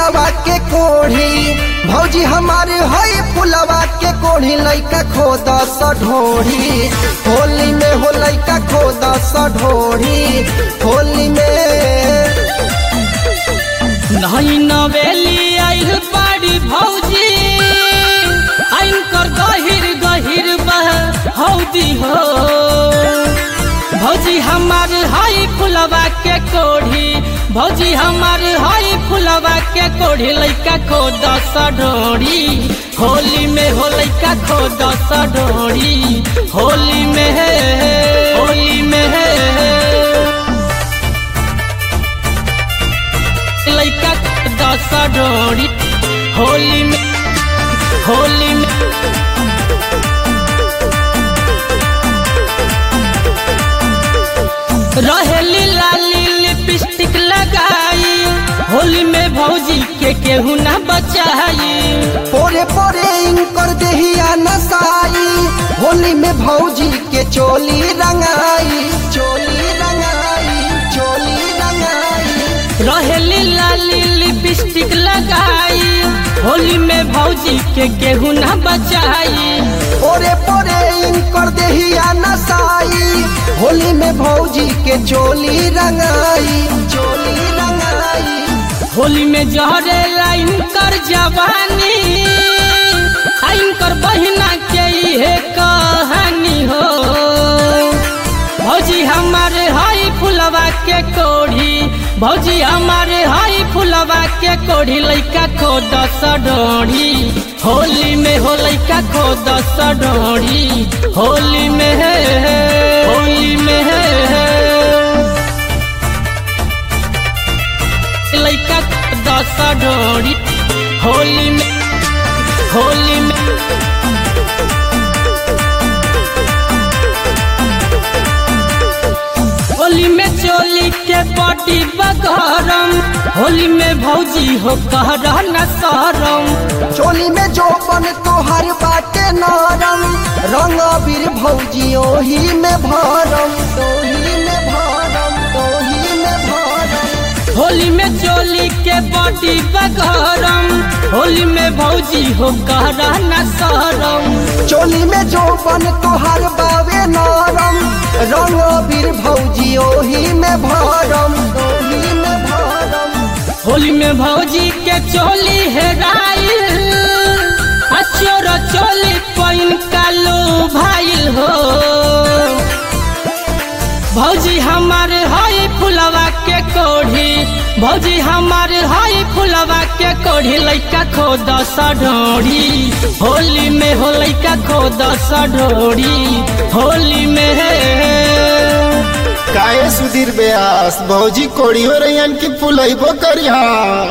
फुलवा के कोढ़ी भौजी हमारे हई फुलवा के कोढ़ी लइका खोद स ढोढ़ी होली में हो लइका खोद स ढोढ़ी होली में नहीं नवेली आइल बाड़ी भौजी आइन कर गहिर गहिर बह हौदी हो भौजी हमार हई फुलवा के कोढ़ी भौजी हमार हई फुलवा के कोढ़ी लइका खो दस ढोड़ी होली में हो लइका खो दस ढोड़ी होली में होली में लइका दस डोरी होली में होली में रहेली लाली लिपस्टिक लगाई होली में भौजी के केहू ना बचाई पोरे पोरे इंकर देहिया नसाई होली में भौजी के चोली रंगाई चोली रंगाई चोली रंगाई रहेली लाली लिपस्टिक लगाई होली में भौजी के केहू ना बचाई पोरे पोरे इंकर देहिया नसाई होली में भौजी के चोली रंगाई चोली रंगाई होली में जहरे लाइन कर जवानी आइन कर बहिना के इहे कहानी हो भौजी हमारे हई फुलवा के कोढ़ी भौजी हमारे हई फुलवा के कोढ़ी लइका खो दस डोढ़ी होली में हो लइका खो दस डोढ़ी होली में होली में लइका दस डोरी होली में होली में होली में चोली के बॉडी बगरम होली में भौजी हो कहरा न सरम चोली में जो बन तोहर बाटे नरम रंग बीर भौजी ओही में भरम ओही में भरम ओही में भरम होली में चोली के बॉडी बगरम होली में भौजी हो कहरा न सरम चोली में जो बन तोहर बावे नरम रंग बीर भौजी ओही में भरम ओही में भरम होली में भौजी के चोली हेराइल अचोर चोली पैन कालो भाईल हो भौजी हमार हई फुलवा के कोढ़ी भौजी हमार हई फुलवा के कोढ़ी लइका खो दस ढोड़ी होली में हो लइका खो दस ढोड़ी होली में काहे सुधीर बेयास भौजी कोड़ी हो रही कि फुलैबो करी हाँ